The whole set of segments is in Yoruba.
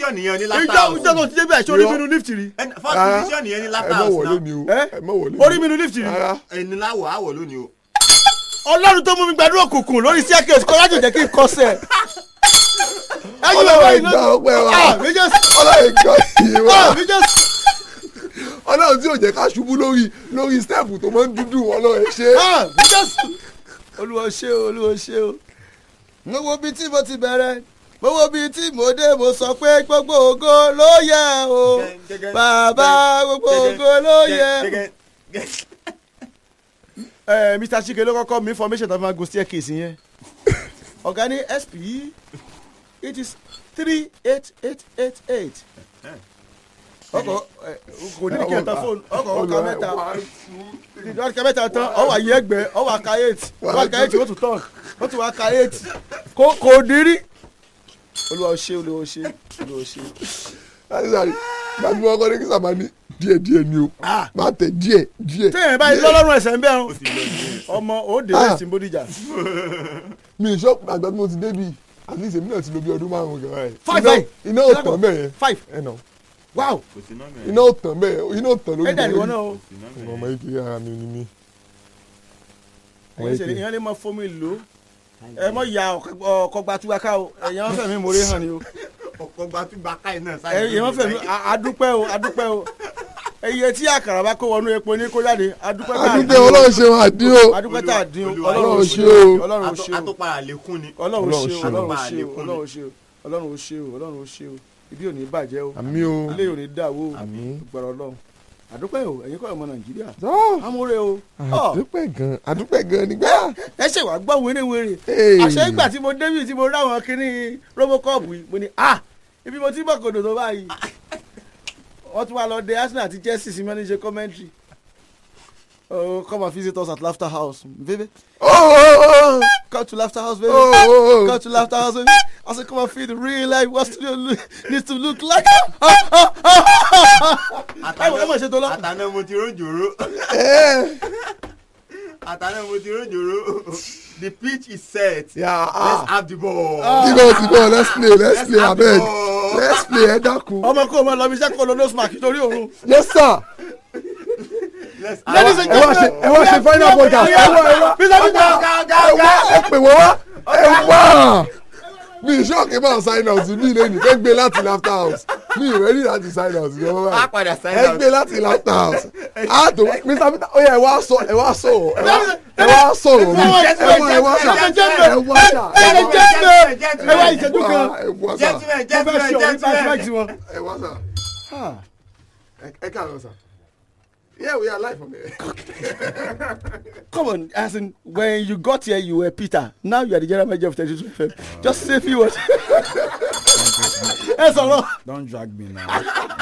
division nìyẹn ní ìjọ laughter ìjọ tó house ti débi àìsàn orí mi nu lift rí Ẹn- first Rárá. division nìyẹn ní ẹ laughter má house wọlé náà ni o Ẹ? ẹ má wọlé orí mi nu lift rí rárá ẹni láwọ̀ àwọ̀ lónìí o. ọlọ́run tó mú mi gbàdúrà òkùnkùn lórí staircase kọ́ láti jẹ́ kí n kọsẹ̀. ẹyin Ọlọ́run bàbá ìgbà ọpẹ́ wa. ah mi jẹ́ ọlọ́run ìgbà yìí wá ah mi jẹ́ ọlọ́run tí ò jẹ́ ká ṣubú lórí lórí stẹ́ẹ̀pù tó máa ń dúdú ọlọ́run ẹ ṣe ah mi jẹ́ olúwa ṣe o olúwa ṣe o. mo wo bí tí mo ti bẹ̀rẹ̀ mo wo bí tí mo dé mo sọ pé gbogbo ògo ló yẹ o bàbá gbogbo ògo ló yẹ. ẹ mr chike ló kọ́kọ́ mi information tó fi máa gun staircase yẹn ọ̀gá ní sp it is three eight eight eight eight ọkọ̀ ẹ, kò ní kí ẹ ta fóònù ọkọ̀ ọkọ̀ mẹ́ta ìjọba kẹ mẹ́ta tán ọwọ́ àyè ẹgbẹ́ ọwọ́ àka eight ọwọ́ àka eight ó tún tán ó tún wá ka eight kò kò dírí olúwa ó ṣe olúwa ó ṣe olúwa ó ṣe. láti sáré gbàgbé wọn kọ́ ní kí sábà ní díẹ̀ díẹ̀ ni o Ah. máa tẹ̀ díẹ̀ díẹ̀ téèyàn báyìí lọ́lọ́run ẹ̀sẹ̀ ń bẹ̀rù ọmọ òde Ah. rẹ̀ sí bódìjà mi ì ṣọ́ọ̀pù àgbà tí mo ti débi at least èmi náà ti lo bí ọdún márùn-ún gan ẹ̀ Five, Iná- five. iná ò tàn bẹ́ẹ̀ five ẹ̀ nà wow kò sí nọ́ọ̀mù ẹ̀. iná ò tàn bẹ́ẹ̀ iná ò tàn lórí ẹ̀dá ìwọ náà o kò sí nọ́ọ̀mù ẹ̀. ọmọ ike ara mi ni mí. ọmọ ẹ̀yin ṣe ike ìyẹn lè mọ fomi lò ó ẹ mọ ya ọkọ̀ gbatúwaká o ẹ̀yin wọn fẹ̀mí mórí hàn ni o ọ̀pọ̀ gbatúgba káyì náà sáyé. ẹ̀yin wọn fẹ̀mí a- adúpẹ́ o adúpẹ́ o iye tí àkàrà bá kó wọnú epo ní kó jáde adúpẹ́ tá a adúgbò dín o ọlọ́run ṣe wọn àdín o adúpẹ́ tá a dín o Olúwa- ọlọ́run ò Ọlọ́run ṣe ṣe o o. ọlọ́run ò ṣe o àtúpàrà lékún ni. ọlọ́run ò Ọlọ́run ṣe o ṣe o. ọlọ́run ò Ọlọ́run ṣe o àlékún ọlọ́run ò ṣe o ọlọ́run ò ṣe o ọlọ́run ò ṣe o ibi ò ní bàjẹ́ o àmì o ilé ò ní dàwó o àmì. gbọ́dọ̀ ọlọ́run àdúpẹ́ o ẹ̀yin kọ́ ọmọ nàìjíríà Ah, amúre o àdúpẹ́ gan àdúpẹ́ gan nígbà. ẹ ṣe wàá gbọ́ wéré-wéré Hey. àṣẹ ìgbà tí mo débì tí mo ráwọn kínní robocop yìí mo ní ah ibi mo ti bọ̀ kòdò tó báyìí wọ́n tún wá lọ dé arsenal àti chelsea sí manager commentary oh come and visit us at laughter house baby Oh, oh, come to laughter house baby oh, oh, come oh. to laughter house baby I said come and feel the real life what studio look, needs to look like ẹ mọ̀ ẹ mọ̀ ṣe tó lọ. àtàná mo ti rójòrò. Eh, àtàná mo ti rójòrò. the pitch is set. yeah, let's ah. have the ball. Tibọ̀ tibọ̀ let's play let's Let's play have the abeg ball. let's play ẹ dákun. ọmọ kó o mọ lọ bí iṣẹ́ kó o lọ nose mark torí òun. Yes sir. let's Ladies and ẹ wá ṣe ẹ wá ṣe final podcast ẹ wá ẹ wá Mr. Peter. ẹ wá ẹ pè wọ́n wá ẹ wá. mi ìṣọ́ọ̀kì máa sign out mi lẹ́nu ẹ gbé láti laughter house mi ìrẹ́lì láti sign out ní ọmọ á báyìí padà sign ẹ out. gbé láti laughter house a tó Mr. Peter ó yẹ ẹ wá sọ ẹ wá sọ̀rọ̀ ẹ wá- ẹ wá sọ̀rọ̀ mi ẹ wá ẹ wá ṣà ẹ wá ṣà ẹ wá ṣà ẹ wá ìṣẹ́jú kan ẹ wá ṣà gentlemen mo fẹ́ ṣe gentlemen ọ̀rí gentlemen. flashback sí wọn. ẹ wá ṣà ẹ ẹ káàárọ̀ sà. Yeah, we are live on there. Come on, as in when you got here, you were Peter. Now you are the general manager of 32 FM. Just say a few words. Ẹ sọ̀rọ̀. Don't drag me now.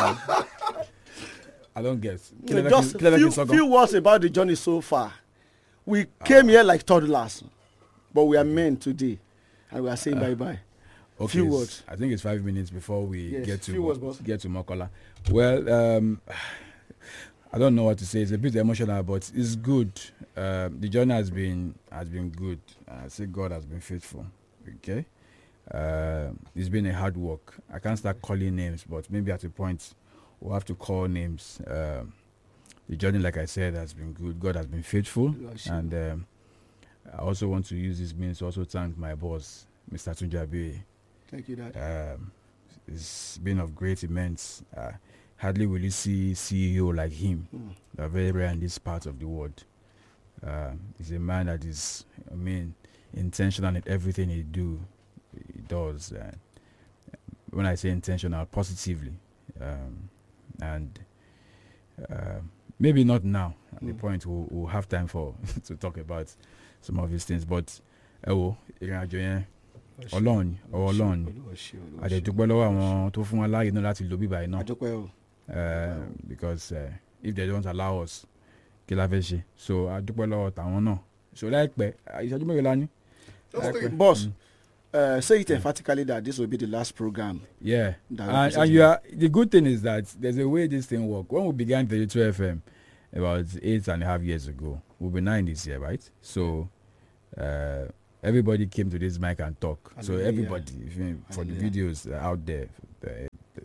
I don't get. Just few, few words about the journey so far. We came here like toddlers, but we are men today, and we are saying bye bye. okay, few s- words. I think it's five minutes before we Yes, get to few words, boss. get to Mokola. Well, um, I don't know what to say. It's a bit emotional, but it's good. Um, the journey has been has been good. I say God has been faithful. Okay, uh, it's been a hard work. I can't start calling names, but maybe at a point we'll have to call names. Um, the journey, like I said, has been good. God has been faithful, and um, I also want to use this means to also thank my boss, Mr. Tunjabi. Thank you, Dad. Um, it's been of great immense. Uh, hardly will you see CEO like him. Mm. They're very rare in this part of the world. Uh, he's a man that is, I mean, intentional in everything he do. He does. Uh, when I say intentional, positively, um, and uh, maybe not now. At the Mm. point we'll, we'll have time for to talk about some of these things, but ẹ wo ìrìn àjò yẹn ọlọ́run ni, ọwọ́ ọlọ́run ni àdẹ̀dúpẹ́ lọ́wọ́ àwọn tó fún wa láàyè náà láti lo bíbá iná Adúpẹ́ o. because uh, if they don't allow us kí la fẹ́ ṣe so àdúpẹ́ lọ́wọ́ tàwọn náà so láìpẹ́ ìṣẹ́jú mẹ́rin la ní. láìpẹ́. Boss, Mm. uh, say it emphatically that this will be the last program. Yeah, That and, represents and you. you are the good thing is that there's a way this thing work. When we began 32 FM about eight and a half years ago, we'll be nine this year, right? So uh, everybody came to this mic and talk. So Hallelujah. everybody, if you- for the Hallelujah. videos out there, the,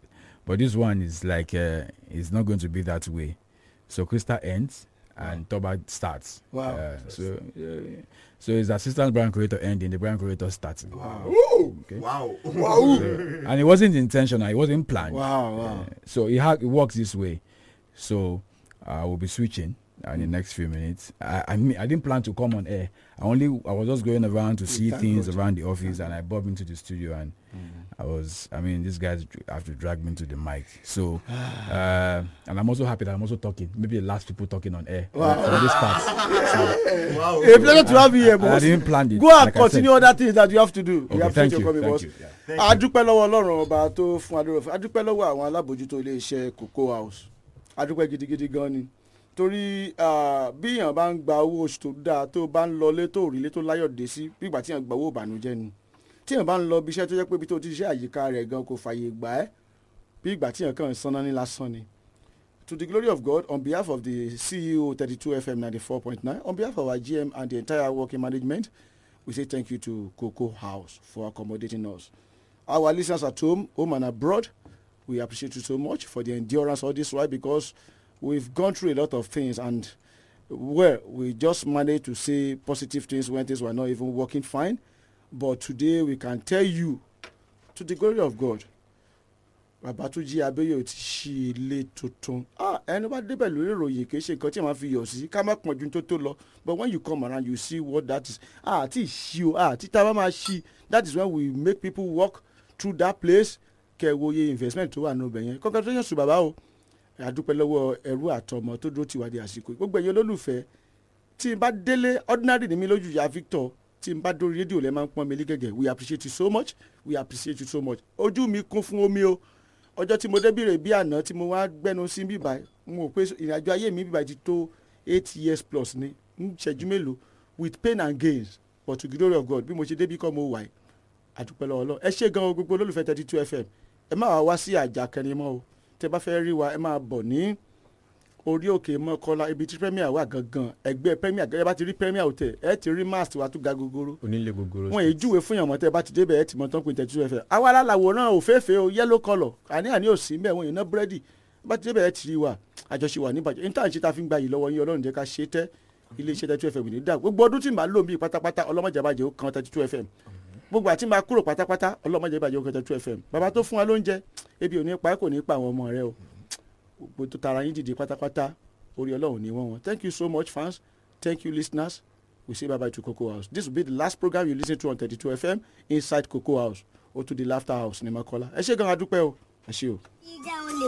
but this one is like uh, it's not going to be that way. So Crystal ends and Toba starts. Wow. Uh, so uh, so his assistant brand creator ending, the brand creator starting. Woo! Okay. Wow. Wow. and it wasn't intentional. It wasn't planned. wow wow Uh, so it, ha- it works this way. So uh, we'll be switching uh, in the next few minutes. I, I mean, I didn't plan to come on air. I only I was just going around to see thank things God. around the office, and I bobbed into the studio, and I was. I mean, these guys dr- have to drag me to the mic. So, uh, and I'm also happy that I'm also talking. Maybe the last people talking on air Wow. for this part. So, Wow. a pleasure to have you here and I boss didn't plan it. go and like I continue said. other things that you have to do we Okay, appreciate thank your you. coming Thank boss you. Yeah. Thank you. a dúpẹ́ lọ́wọ́ ọlọ́run ọba tó fún adúrò a dúpẹ́ lọ́wọ́ àwọn alábòjútó iléeṣẹ́ cocoa house a dúpẹ́ gidigidi gan ni torí ah, bí èèyàn bá ń gba owó oṣù tó dáa tó bá ń lọ lé tó rí lé tó láyọ̀ dé sí bí ìgbà tí èèyàn gba owó ìbànújẹ́ ni tí èèyàn bá ń lọ bí iṣẹ́ tó jẹ́ pé ibi tó ti ṣiṣẹ́ àyíká rẹ̀ gan kò fààyè gbà ẹ́ bí ìgbà tí èèyàn kàn ń sanná ní lásán ni to the glory of God on behalf of the CEO 32 FM 94.9 on behalf of our GM and the entire working management we say thank you to Cocoa House for accommodating us. Our listeners at home, home and abroad, we appreciate you so much for the endurance all this while because we've gone through a lot of things and well, we just managed to say positive things when things were not even working fine. But today we can tell you, to the glory of God, Babatunji Abeyo ti ṣí ilé tuntun. Ah, ẹni bá débẹ̀ lórí ìròyìn kì í ṣe nǹkan tí màá fi yọ̀ sí ká má pọ̀n ju tó tó lọ. But when you come around you see what that is. Ah, àti ìṣí o, ah, àti tá a bá máa ṣí. That is when we make people walk through that place. Kẹ̀wòye investment tó wà ní ọbẹ̀ yẹn. Congratulations to bàbá o. Àdúpẹ́ lọ́wọ́ ẹrú àtọmọ tó dúró tiwa di àsìkò. yìí. Gbogbo ẹ̀yin olólùfẹ́ tí n bá délé ordinary ni mi lójú ya Victor tí n bá dórí rédíò lẹ́ máa ń pọ́n mi lé gẹ́gẹ́ we appreciate you so much we appreciate you so much ojú mi kún fún omi o ọjọ́ tí mo débìrè bí àná tí mo wá gbẹ́nu sí bíbá mo rò pé ìrìnàjò ayé mi bíbá ti tó eight years plus ni ń ṣẹ́jú mélòó with pain and gains but to the glory of God bí mo ṣe débí kọ́ mo wà yìí àdúpẹ́ lọ́wọ́ lọ ẹ ṣé gan o gbogbo olólùfẹ́ thirty two fm ẹ má wá wá sí àjà kẹrin mọ́ o tẹ bá fẹ́ rí wa ẹ máa bọ̀ ní orí òkè mọ́kọ́lá ibi tí premier wà gangan ẹgbẹ́ premier gẹ́gẹ́ bá ti rí premier hotel ẹ ti rí mast wa tó ga gogoro onílé gogoro wọn èyí júwe fún yàn mọ́ tẹ́ bá ti débẹ̀ ẹ ti mọ́ tán pé thirty two fm àwa alálàwòrán òféèfé o yellow colour àní àní ò sí mbẹ́ wọn ìná búrẹ́dì bá ti débẹ̀ ẹ ti rí wa àjọṣe wà níbàjẹ́ ní táwọn ṣe ta fi ń gba yìí lọ́wọ́ yín ọlọ́run jẹ́ ká ṣe é tẹ́ iléeṣẹ́ thirty two fm ní dà gbogbo ọdún tí màá lò bíi pátápátá ọlọ́mọdé bàjẹ́ ó kan thirty two fm gbogbo àti máa kúrò pátápátá ọlọ́mọdé bàjẹ́ ó kan thirty two fm bàbá tó fún wa lóúnjẹ ebi ò ní pa ẹ́ kò ní pa àwọn ọmọ rẹ o gbogbo tó tara yín dìde pátápátá orí ọlọ́run ní wọ́n wọn thank you so much fans thank you listeners we say bye bye to cocoa house this will be the last program you listen to on thirty two fm inside cocoa house or to the laughter house ní makola ẹ ṣé gan adúpẹ́ o ẹ ṣé o. ìjà olè